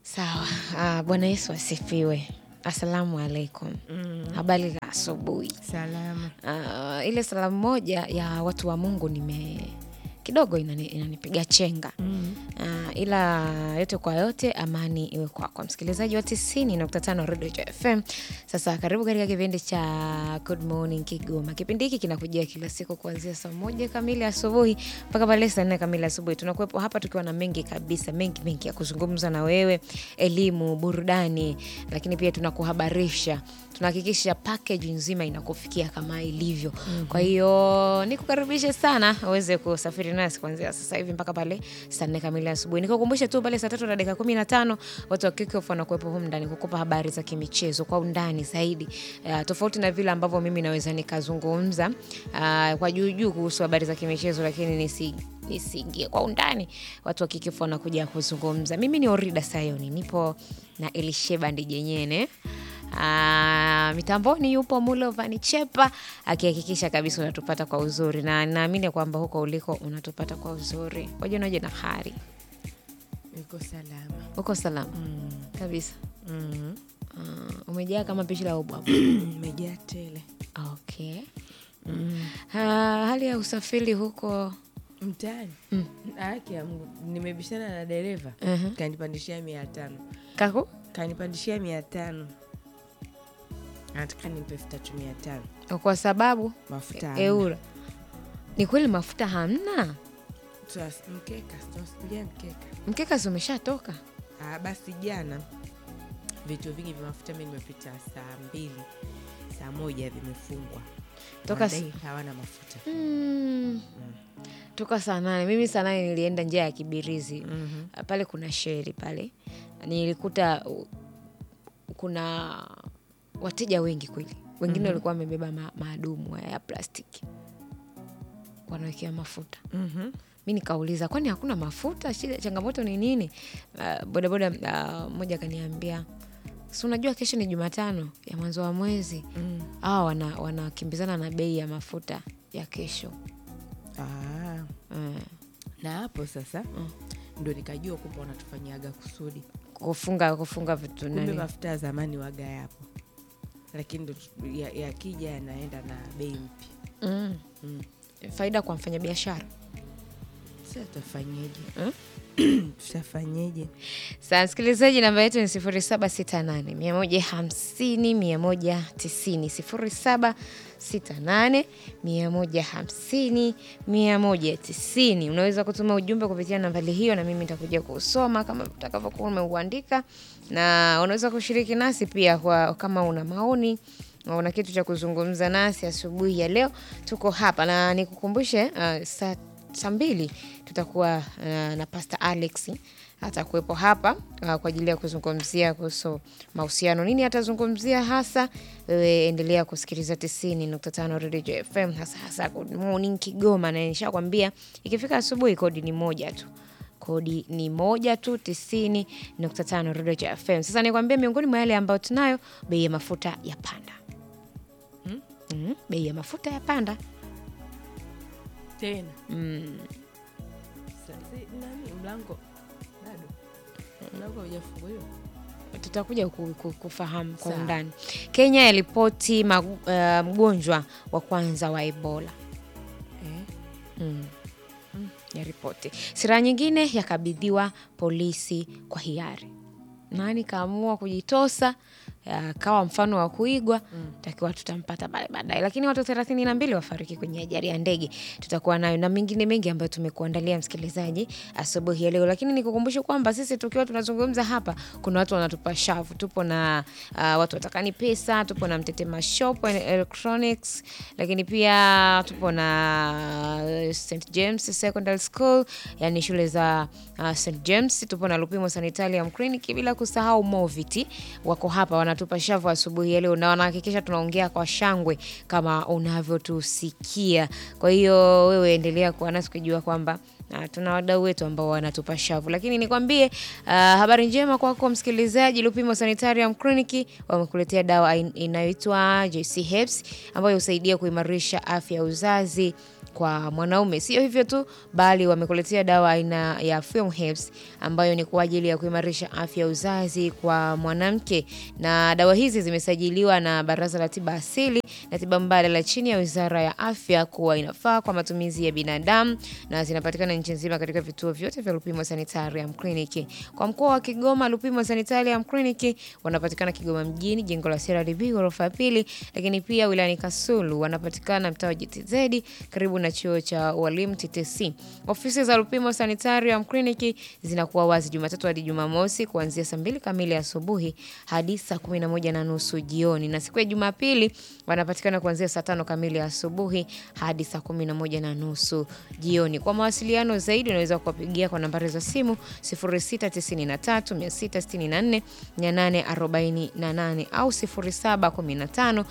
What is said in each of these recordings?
Sawa. Ah, Bwana Yesu asifiwe. Assalamu alaikum. Habari za asubuhi. Salama. Ah, ile salamu moja ya watu wa Mungu nime kidogo inani, inanipiga chenga Ah, ila yote kwa yote, amani iwe kwako, msikilizaji wa 90.5 Radio FM. Sasa karibu katika kipindi cha Good Morning Kigoma. Kipindi hiki kinakujia kila siku kuanzia saa moja kamili asubuhi mpaka pale saa nne kamili asubuhi. Tunakuwepo hapa tukiwa na mengi kabisa, mengi mengi ya kuzungumza na wewe, elimu, burudani, lakini pia tunakuhabarisha, tunahakikisha package nzima inakufikia kama ilivyo. Kwa hiyo nikukaribishe sana uweze kusafiri nasi kuanzia sasa hivi mpaka pale saa nne kamili asubuhi. Nikukumbushe tu pale saa tatu na dakika kumi na tano watu wa Kickoff wanakuwepo humu ndani kukupa habari za kimichezo kwa undani zaidi, uh, tofauti na vile ambavyo mimi naweza nikazungumza uh, kwa juu juu kuhusu habari za kimichezo, lakini nisi nisiingie kwa undani. Watu wa Kickoff wanakuja kuzungumza. Mimi ni Orida Sayoni, nipo na Elisheba Ndijenyene. Ah, mitamboni yupo Mulovani Chepa akihakikisha kabisa unatupata kwa uzuri, na naamini kwamba huko uliko unatupata kwa uzuri. Wajanaje na hari Niko salama. uko salama kabisa. Mm. Ah, umejaa kama pishi la ubwa. Umejaa tele. Okay. Ah, hali ya usafiri huko Mtaani. Haki ya Mungu. Nimebishana na dereva. Mhm. Kanipandishia mia tano. kako Kanipandishia mia tano. Anataka nimpe elfu tatu mia tano. kwa sababu Mafuta. hamna. eura ni kweli mafuta hamna, Tuwas- Mkeka. Tunasubiria mkeka. mkeka si umeshatoka. Ah, basi jana vituo vingi vya mafuta mi nimepita saa mbili saa moja vimefungwa Toka s- Wanadai hawana mafuta Mm. Toka saa nane. Mimi saa nane nilienda njia ya Kibirizi Mhm. pale kuna sheri pale, nilikuta uh, kuna wateja wengi kweli, wengine walikuwa wamebeba ma, maadumu haya ya plastiki wanawekea mafuta. Mhm. Mi nikauliza kwani hakuna mafuta? Shida, changamoto ni nini? Uh, bodaboda uh, mmoja akaniambia si unajua kesho ni Jumatano ya mwanzo wa mwezi Mm. awa wana, wanakimbizana na bei ya mafuta ya kesho Ah, mm. na hapo sasa ndo nikajua kumbe wanatufanyiaga kusudi kufunga kufunga vitu kumbe nani mafuta ya zamani waga yapo lakini ndo tu- ya- yakija yanaenda na bei mpya mm. Mm. faida kwa mfanyabiashara sasa tutafanyeje Mm? tutafanyeje Saa msikilizaji, namba yetu ni sifuri saba sita nane mia moja hamsini mia moja tisini sifuri saba sita nane mia moja hamsini mia moja tisini. Unaweza kutuma ujumbe kupitia nambari hiyo, na mimi nitakuja kusoma kama utakavyokuwa umeuandika, na unaweza kushiriki nasi pia kwa kama una maoni na una kitu cha kuzungumza nasi asubuhi ya leo. Tuko hapa na nikukumbushe, uh, saa saa mbili tutakuwa uh, na Pastor Alex atakuwepo hapa uh, kwa ajili ya kuzungumzia kuhusu mahusiano. Nini atazungumzia hasa? Wewe endelea kusikiliza 90.5 Radio FM, hasa hasa Good Morning Kigoma, na nishakwambia ikifika asubuhi kodi ni moja tu kodi ni moja tu 90.5 Radio FM. Sasa nikwambia miongoni mwa yale ambayo tunayo, bei ya mafuta ya panda. Mm, bei ya mafuta ya panda. tena Mm. Sa- si- nani mlango bado mlango haujafunguliwa tutakuja ku- ku- kufahamu kwa Sawa. undani. Kenya yaripoti magu- eh, mgonjwa wa kwanza wa Ebola eh? mm. Mm, yaripoti. Silaha nyingine yakabidhiwa polisi kwa hiari. Nani kaamua kujitosa akawa mfano wa kuigwa, takiwa tutampata pale baadaye. Lakini watu thelathini na mbili wafariki kwenye ajali ya ndege, tutakuwa nayo na mengine mengi ambayo tumekuandalia msikilizaji asubuhi ya leo. Lakini nikukumbushe kwamba sisi tukiwa tunazungumza hapa, kuna watu wanatupa shavu. Tupo na uh, watu watakani pesa, tupo na Mtetema Shop and Electronics, lakini pia tupo na uh, St James Secondary School, yani shule za uh, St James. Tupo na Lupimo Sanitarium Clinic, bila kusahau Moviti wako hapa wanatupa shavu asubuhi ya leo na wanahakikisha tunaongea kwa shangwe kama unavyotusikia. Kwa hiyo wewe endelea kuwa nasi kujua kwamba na tuna wadau wetu ambao wanatupa shavu, lakini nikwambie uh, habari njema kwako msikilizaji. Lupimo Sanitarium Clinic wamekuletea dawa in- inayoitwa JC Herbs ambayo husaidia kuimarisha afya ya uzazi kwa mwanaume. Sio hivyo tu, bali wamekuletea dawa aina ya Film Herbs ambayo ni kwa ajili ya kuimarisha afya ya uzazi kwa mwanamke, na dawa hizi zimesajiliwa na Baraza la Tiba Asili na Tiba Mbadala chini ya Wizara ya Afya kuwa inafaa kwa matumizi ya binadamu na zinapatikana nchi nzima katika vituo vyote vya Lupimo Sanitarium Clinic. Kwa mkoa wa Kigoma, Lupimo Sanitarium Clinic wanapatikana Kigoma mjini, jengo la CRDB ghorofa ya pili, lakini pia wilayani Kasulu wanapatikana mtaa wa GTZ karibu na chuo cha walimu TTC. Ofisi za Lupimo Sanitarium Clinic zinakuwa wazi Jumatatu hadi Jumamosi kuanzia saa mbili kamili asubuhi hadi saa kumi na moja na nusu jioni, na siku ya Jumapili wanapatikana kuanzia saa tano kamili asubuhi hadi saa kumi na moja na nusu jioni. Kwa mawasiliano zaidi unaweza kuwapigia kwa nambari za simu 0693 664 848 au 0715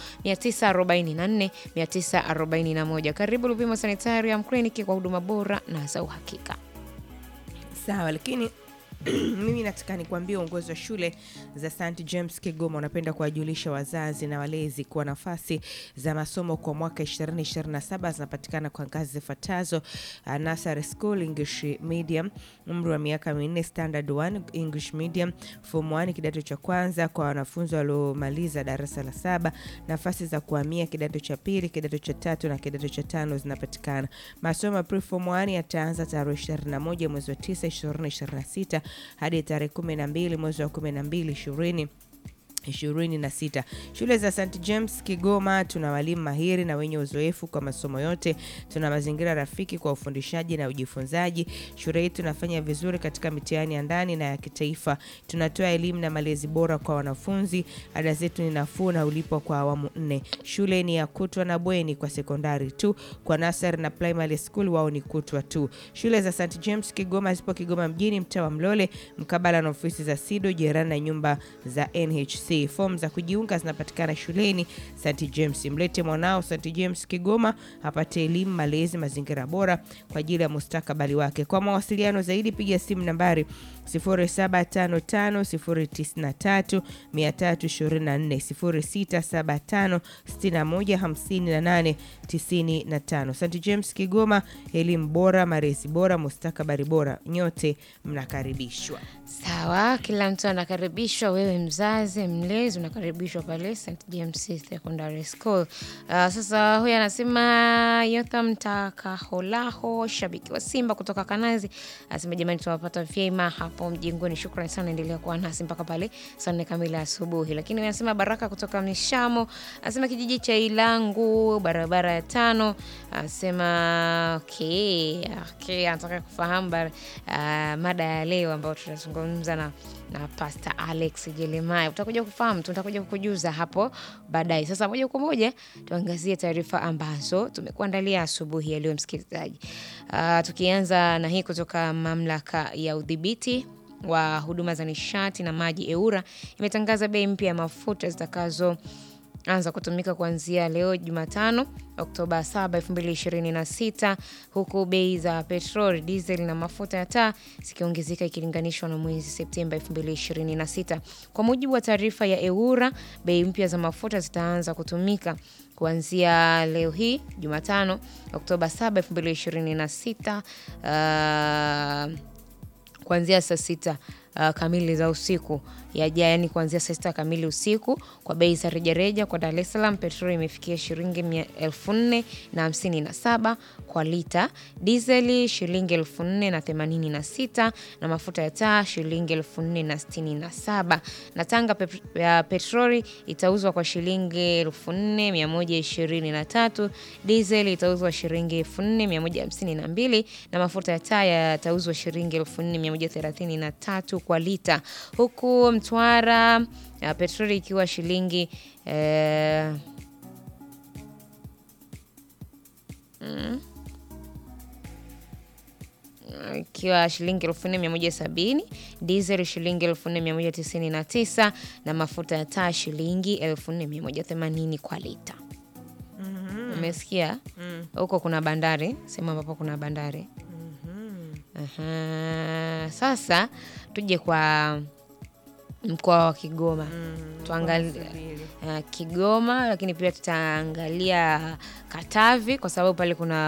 944 941. Karibu Lupimo Sanitarium Clinic kwa huduma bora na za uhakika. Sawa, lakini mimi nataka nikuambie uongozi wa shule za St James Kigoma unapenda kuwajulisha wazazi na walezi kuwa nafasi za masomo kwa mwaka 2027 zinapatikana kwa ngazi zifuatazo: uh, nursery school English medium, umri wa miaka minne, standard 1 English medium, form 1 kidato cha kwanza kwa wanafunzi waliomaliza darasa la saba. Nafasi za kuhamia kidato cha pili, kidato cha tatu na kidato cha tano zinapatikana. Masomo ya pre-form 1 yataanza tarehe 21 mwezi wa 9 2026 hadi tarehe 12 mwezi wa 12 20 ishirini na sita. Shule za St James Kigoma tuna walimu mahiri na wenye uzoefu kwa masomo yote. Tuna mazingira rafiki kwa ufundishaji na ujifunzaji. Shule yetu inafanya vizuri katika mitihani ya ndani na ya kitaifa. Tunatoa elimu na malezi bora kwa wanafunzi. Ada zetu ni nafuu na ulipwa kwa awamu nne. Shule ni ya kutwa na bweni kwa sekondari tu. Kwa nasari na primary school wao ni kutwa tu. Shule za St James Kigoma zipo Kigoma mjini, mtaa wa Mlole, mkabala na ofisi za SIDO, jirani na nyumba za NHC. Fomu za kujiunga zinapatikana shuleni St James. Mlete mwanao St James Kigoma apate elimu, malezi, mazingira bora kwa ajili ya mustakabali wake. Kwa mawasiliano zaidi piga simu nambari 0755093324 0675615895. St James Kigoma, elimu bora, malezi bora, mustakabali bora. Nyote mnakaribishwa. Sawa, kila mtu anakaribishwa. Wewe mzazi, mlezi, unakaribishwa pale St James Secondary School. Uh, sasa huyu anasema Yotham Takaholaho, shabiki wa Simba kutoka Kanazi, anasema jamani, tunawapata vyema hapo mjengoni. Shukrani sana, endelea kuwa nasi mpaka pale saa nne kamili asubuhi. Lakini anasema Baraka kutoka Mishamo, anasema kijiji cha Ilangu, barabara ya tano, anasema okay, okay, anataka kufahamu bar, uh, mada ya leo ambayo tutazungumza na, na Pastor Alex Jeremiah. Utakuja kufahamu, tutakuja kukujuza hapo baadaye. Sasa moja kwa moja tuangazie taarifa ambazo tumekuandalia asubuhi ya leo, msikilizaji. Uh, tukianza na hii kutoka mamlaka ya udhibiti wa huduma za nishati na maji EWURA imetangaza bei mpya ya mafuta zitakazo anza kutumika kuanzia leo Jumatano Oktoba 7, 2026 huku bei za petroli, diesel na mafuta ya taa zikiongezeka ikilinganishwa na mwezi Septemba 2026. Kwa mujibu wa taarifa ya EWURA, bei mpya za mafuta zitaanza kutumika kuanzia leo hii Jumatano Oktoba 7, 2026 uh, kuanzia saa sita uh, kamili za usiku yaja, yani kuanzia saa sita kamili usiku. Kwa bei za rejareja kwa Dar es Salaam, petroli imefikia shilingi elfu nne na hamsini na saba kwa lita, dizeli shilingi elfu nne na themanini na sita na mafuta ya taa shilingi elfu nne na sitini na saba na Tanga pe ya petroli itauzwa kwa shilingi elfu nne mia moja ishirini na tatu dizeli itauzwa shilingi elfu nne mia moja hamsini na mbili na mafuta ya taa yatauzwa shilingi elfu nne mia moja thelathini na tatu kwa lita huku Mtwara ya petroli ikiwa shilingi eh, mm, ikiwa shilingi elfu nne mia moja sabini diesel shilingi elfu nne mia moja tisini na tisa na mafuta ya taa shilingi elfu nne mia moja themanini kwa lita. Umesikia huko kuna bandari, sehemu ambapo kuna bandari. Aha. Sasa tuje kwa mkoa wa Kigoma tuangalie uh, Kigoma, lakini pia tutaangalia Katavi kwa sababu pale kuna